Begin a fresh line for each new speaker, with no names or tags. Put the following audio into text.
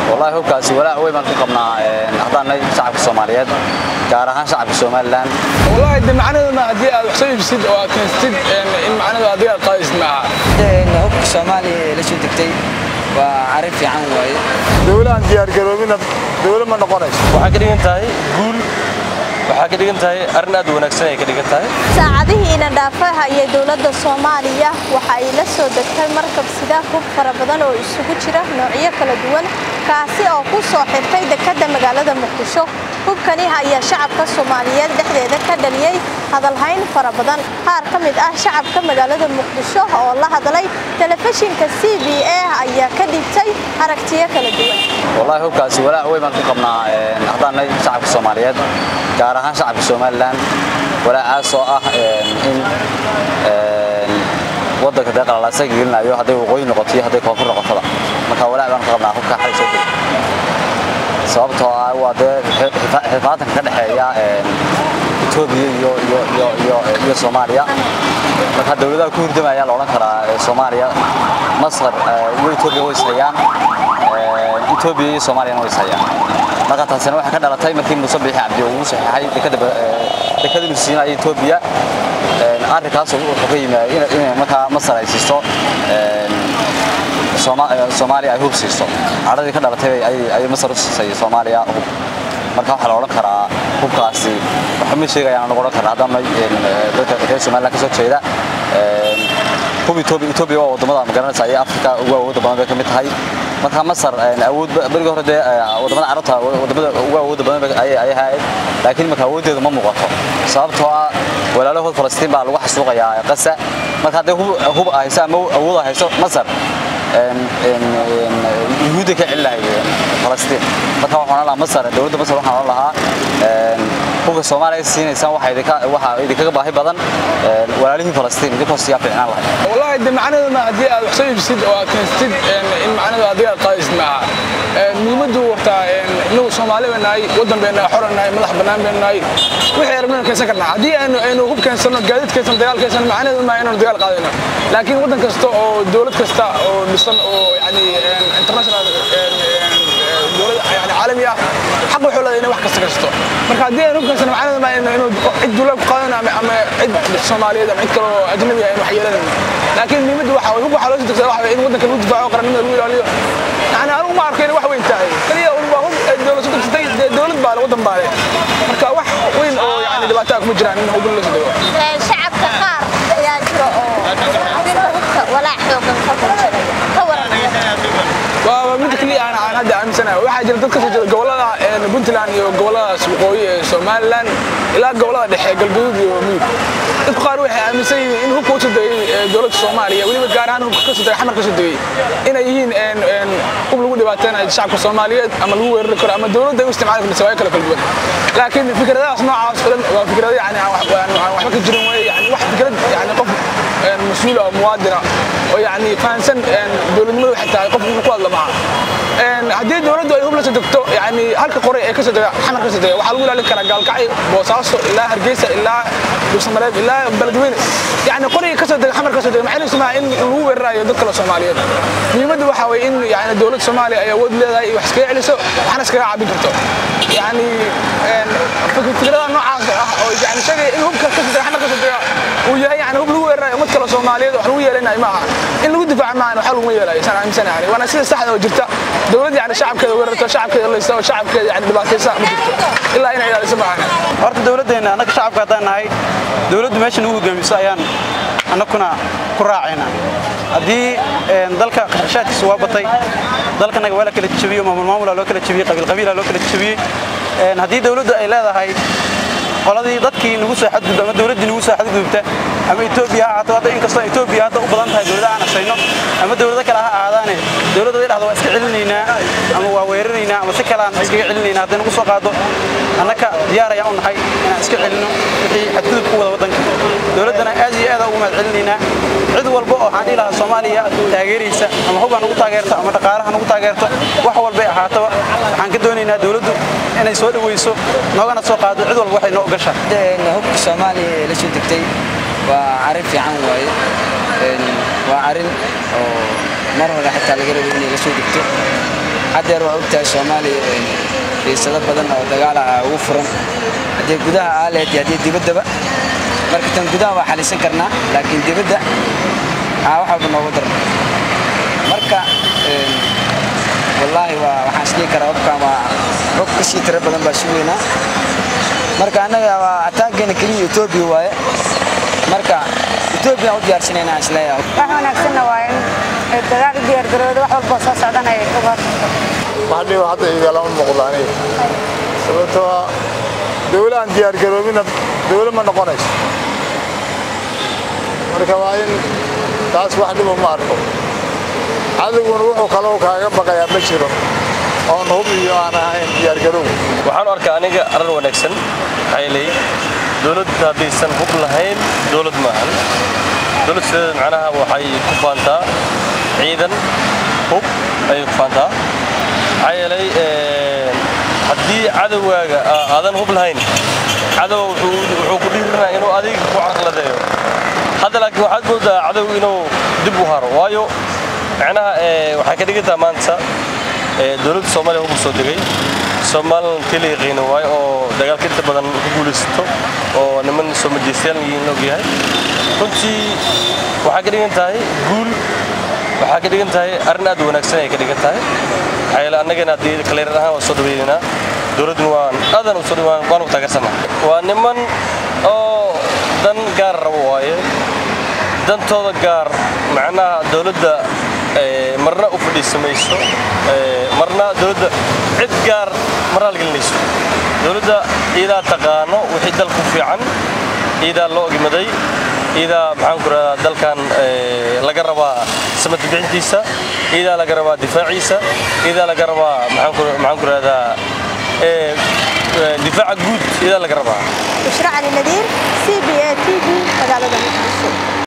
wallahi hubkaasi walaac weyn baan ku qabnaa haddaan nahay shacabka soomaaliyeed gaar ahaan shacabka somalilan
wallahi de macnaheedu ma haddii aad wax soo iibsid oo aad keensatid in macnaheedu adiga aad qaadaysid maaha
hubka soomaaliya ee la soo degtay waa arrin fiican waaye
dowlahan diyaargaroobina dowla ma noqonayso
waxay ka dhigan tahay guul waxaa ka dhigan tahay arrin aad u wanaagsan ay ka dhigan tahay
saacadihiina dhaafaha iyo dowladda soomaaliya waxa ay la soo degtay markab sida hub fara badan oo isugu jira noocyo kala duwan kaasi oo ku soo xirtay dekedda magaalada muqdisho hubkani ayaa shacabka soomaaliyeed dhexdeeda ka dhaliyey hadalhayn fara badan qaar ka mid ah shacabka magaalada muqdisho oo la hadlay telefishinka c b a ayaa ka dhigtay aragtiyo kala duwan
wallahi hubkaasi walaac weyn baan ku qabnaa haddaan nahay shacabka soomaaliyeed gaar ahaan shacabka somalilan walaacaas oo ah in waddanka dee qalalaasaga gelinayo hadday waqooyi noqoto iyo hadday koonfur noqotoba marka walaac baan ku qabnaa hubka xalay soo degay sababtoo ah waa dee xifaatanka ka dhexeeya etoobiya iyo iyo iyo iyo iyo soomaaliya marka dowladaha ku hurdamaya la odhan karaa soomaaliya masar iyo etoobiya way ishayaan etoobiya iyo soomaaliyana way ishayaan marka taasina waxay ka dhalatay markii muuse biixi cabdi uu saxiixay dekada inuu siinayo etoobiya arrinkaas wuxuu ka yimid inay markaa masar ay siiso soomaaliya ay hub siiso cadhadii ka dhalatay ayay masar u siisay soomaaliya hub marka waxaa la odhan karaa hubkaasi waxa ma sheegayaan anagu odhan karaa haddana dadka reer somaliland ka soo jeeda hub etoobiya etoobiya waa waddamada magaranaysa ayay afrika ugu awoodda badan bay ka mid tahay marka masar awood berigii hore dee waddamada carabta waddamada ugu awoodda badan ayay ahayd laakiin marka awooddeedu ma muuqato sababtoo ah walaalahood falastiin baa lagu xasuuqayaa qasa marka hadday hub hayso ama awood hayso masar yuhuudda ka celi lahayd falastiin marka waxaan lahaa masar dowladda masar waxaan oran lahaa hubka soomaaliya siinaysaan waxaa idinkaga baahi badan walaalihii falastiin idinkoo siyaa fiicnaan lahayd
wallahi de macnaheedu ma haddii aad wax soo iibsid oo aad keensatid in macnaheedu adiga aad qaadaysid maaha muhiimaddu wartaa inagu soomaali bay nahay waddan bay nahay xoran nahay madax bannaan bay nahay wixii arabnaynu keensan karnaa haddii aynu aynu hub keensano gaadiid keensano dagaal keensano macnaheedu ma inaynu dagaal qaadayno laakiin waddan kasta oo dowlad kasta oo dhisan oo yani international dowlad yani caalami ah xaq wuxuu leedahay inay wax kasta kasto marka haddii aynu hub keensano macnaheedu ma inuu cid duula ku qaadano ama ama cid soomaaliyeed ama cid kale oo ajnabi ah aynu wax yeelanayno laakiin muhiimaddu waxa hub waxaa loo soo degsadaa waxa in waddanka lagu difaaco qarannimada lagu ilaaliyo يعني أنا ما أعرف wax weyn tahay kaliya un baa hub dowlad soo degsatay dowlad baa le waddan baa le marka wax weyn oo yani dhibaataa kuma jiraan in hub la soo dego
shacabka qaar ayaa jira oo arrinta hubka walaac xoogan ka bulshada ka waran
waa mid kaliya aan aan hadda aaminsanahay waxaa jira dad ka soo jeeda gobollada puntland iyo gobolladaas waqooyi ee somaliland ilaa gobollada dhexe galgaduud iyo mudug dadku qaar waxay aaminsan yihiin in hubka usoo degay dowladda soomaaliya weliba gaar ahaan hubka kasoo degay xamar kasoo degay inay yihiin hub lagu dhibaateynayo shacabka soomaaliyeed ama lagu weerari karo ama dowladda ay u isticmaali karto sawaayo kala kala duwan laakiin fikradahaas noocaas oo dhan waa fikrado yani aan waxba ka jirin weye yani wax fikrad yani qof mas-uul oo muwaadina oo yani fahansan dowladnimadu waxay tahay qof ku hadla maaha haddii dowladdu ay hub la soo degto yani halka qoray ee kasoo dega xamar kasoo dega waxaa lagu ilaalin karaa gaalkacyo boosaaso ilaa hargeysa ilaa dhuusamareeb ilaa beledweyne yani qoriga kasoo dega xamar kasoo dega maxay nusmaa in lagu weerarayo dad kale soomaaliyeed muhiimaddu waxa weye in yani dowladda soomaaliya ay awood leedahay wax iskaga celiso waxna iskaga caabin karto yani fikradaha noocaas ah oo yani sheegaya in hubka kasoo dega xamar kasoo dega uu yahay yani hub lagu weerarayo ummad kale soomaaliyeed wax lagu yeelanayo maaha in lagu difaaco maahan waxa laguma yeelayo saan aaminsanahay waana sida saxda oo jirta dowladda yani shacabkeeda weerarto shacabkeeda laysta oo shacabkeeda yani dhibaataysa ma jirto ilaa inay ilaaliso maahan
horta dowladdeenna annaga shacabka haddaan nahay dowladdu meesha nagu hogaamiso ayaan annaguna ku raacayna haddii dalka qarashaadkiisa waa batay dalkanaga waa la kala jebiyey maamul maamulaa loo kala jebiyey qabiil qabiilaa loo kala jebiyey haddii dowladdu ay leedahay qoladii dadkii nagu soo xadgudba ama dowladdii nagu soo xadgudubta ama Ethiopia ha ahaato hadda inkastoo Ethiopia hadda u badan tahay dowladaha aan asayno ama dowlado kale ha ahaadaane dowladda ay dhahdo waa iska celinaynaa ama waa weeraraynaa ama si kale aan iskaga celinaynaa haddii nagu soo qaado annaka diyaar ayaan u nahay inaan iska celino wixii xadgudub ku wada waddanka dowladdana aad iyo aad ugu mahad celinaynaa cid walba oo waxaan dhihi lahaa Soomaaliya taageeraysa ama hub ha nagu taageerto ama dhaqaale ha nagu taageerto wax walba ay ahaataba waxaan ka doonaynaa dowladdu inay soo dhaweyso noogana soo qaado cid walba waxay noo gashaa
hubka soomaaliya ee la soo degtay waa arrin fiican waaye waa arrin oo mar hore xitaa laga rabay inay la soo degto haddeer waa ogtahay soomaaliya xiisado badan oo dagaala ah ugu furan haddii gudaha aa lehed iyo haddii dibaddaba marka tan gudaha waa xalisan karnaa laakiin dibadda aa wax walba noogu daran marka wallaahi waa waxaan isdhihi karaa hubkan waa hub ka sii tiro badan baa sugaynaa marka annaga waa ataageena keliya etoobiya waaye marka etoobiya u diyaarsanayna aan isleeyahay
wax wanaagsanna waa in dagaal u diyaargarooda wax walboo soo socdanaya uga
wax dhiba hadda igalama muuqdo aniga sababtoo ah dawla aan diyaargaroobina dawla ma noqonayso marka waa in taas wax dhiba ma arko cadowguna wuxuu kaloo kaaga baqayaa ma jiro oon hub iyo aan ahayn diyaargaroow
waxaan u arkaa aniga arrin wanaagsan maxaa yeelay dowladda haddaysan hub lahayn dowlad maahan dowlad sideeda macnaha waxay ku faantaa ciidan hub ayay ku faantaa maxaa yeelay haddii cadowgaaga aadan hub lahayn cadow wuxuu ku dhiirinaa inuu adiga ku carqaladeeyo hadda laakiin waxaad moodaa cadow inuu dib u haro waayo macnaha waxay ka dhigantaa maanta dowladda soomaaliya hub soo degay somalilan keli yaqiina waayo oo dagaalka inta badan ku guulaysato oo niman soo majeystayaal yihiin la ogyahay runtii waxay ka dhigan tahay guul waxaa ka dhigan tahay arrin aad u wanaagsan ay ka dhigan tahay maxaa yeele annagana haddii kaleerar ahaan waan soo dhaweynaynaa dowladduna waan aadan u soo dhawaan waan ugu taageersanaa waa niman oo dan gaar rabo waaye dantooda gaar macnaha dowladda marna u fadhiisamayso marna dowladda cid gaar ma raalgelinayso dowladda iidaa taqaano wixii dalku fiican iidaa loo ogmaday iidaa maxaan ku rahdaa dalkan laga rabaa samad bixintiisa iidaa laga rabaa difaaciisa iidaa laga rabaa maxaan ku rahdaa difaaca guud iidaa laga rabaa
bushra cali nadiir c